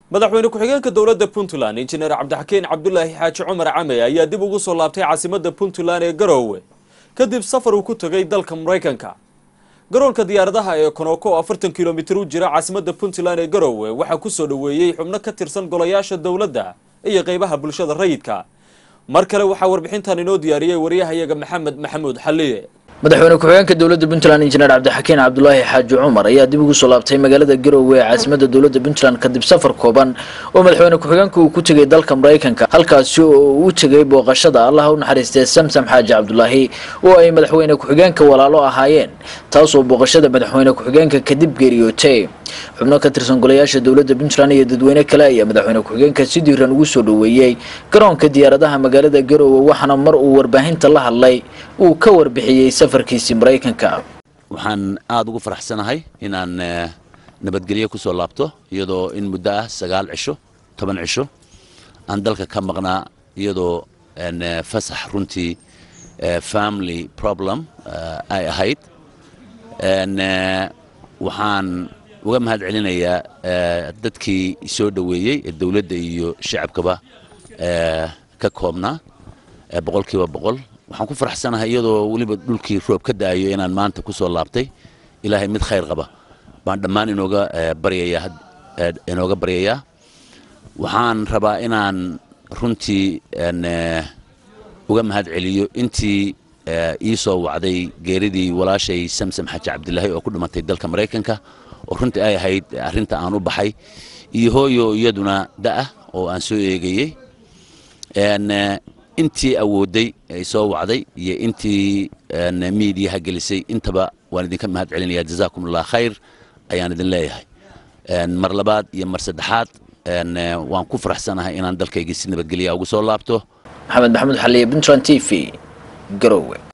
madaxweyne ku-xigeenka dowladda puntland injineer cabdixakiin cabdulaahi xaaji cumar came ayaa dib ugu soo laabtay caasimadda puntland ee garoowe kadib safar uu ku tegay dalka maraykanka garoonka diyaaradaha ee konooko oo afartan kilomitir u jira caasimadda puntland ee garoowe waxaa ku soo dhoweeyey xubno ka tirsan golayaasha dowladda iyo qeybaha bulshada rayidka mar kale waxaa warbixintan inoo diyaariyey wariyahayaga maxamed maxamuud xalliye madaxweyne ku-xigeenka dowladda puntland injineer cabdixakiin cabdulaahi xaaji cumar ayaa dib ugu soo laabtay magaalada garoowe ee caasimadda dowladda puntland kadib safar kooban oo madaxweyne ku-xigeenka uu ku tegay dalka maraykanka halkaasi oo uu u tegay booqashada allaha u naxariistay samsam xaaji cabdulaahi oo ay madaxweyne ku-xigeenka walaalo ahaayeen taasoo booqashada madaxweyne ku-xigeenka kadib geeriyootay xubno ka tirsan golayaasha dowladda puntland iyo dadweyne kale ayaa madaxweyne ku-xigeenka si diiran ugu soo dhoweeyey garoonka diyaaradaha magaalada garoowe waxaana mar uu warbaahinta la hadlay uu ka warbixiyey safarkiisii maraykanka waxaan aada ugu faraxsanahay inaan nabadgelyo ku soo laabto iyadoo in muddo ah sagaal cisho toban cisho aan dalka ka maqnaa iyadoo fasax runtii family problem ay ahayd waxaan uga mahad celinayaa dadkii soo dhoweeyey ee dowladda iyo shacabkaba ka koobnaa boqol kiiba boqol waxaan ku faraxsanahay iyadoo weliba dhulkii roob ka da'ayo inaan maanta ku soo laabtay ilaahay mid khayr qaba baan dhammaan inooga baryayaa inooga baryayaa waxaan rabaa inaan runtii uga mahad celiyo intii ii soo wacday geeridii walaashay samsam xaaji cabdilaahi oo ku dhimatay dalka maraykanka oo runtii ay ahayd arrinta aan u baxay iyo hooyo iyaduna da'ah oo aan soo eegayey intii awooday ay soo wacday iyo intii miidiyaha gelisay intaba waan idinka mahad celinaya jazaakum allah khayr ayaan idin leeyahay mar labaad iyo mar saddexaad waan ku faraxsanahay inaan dalkaygii si nabadgelya ugu soo laabto maxamed maxamuud xaliye puntland t v garowe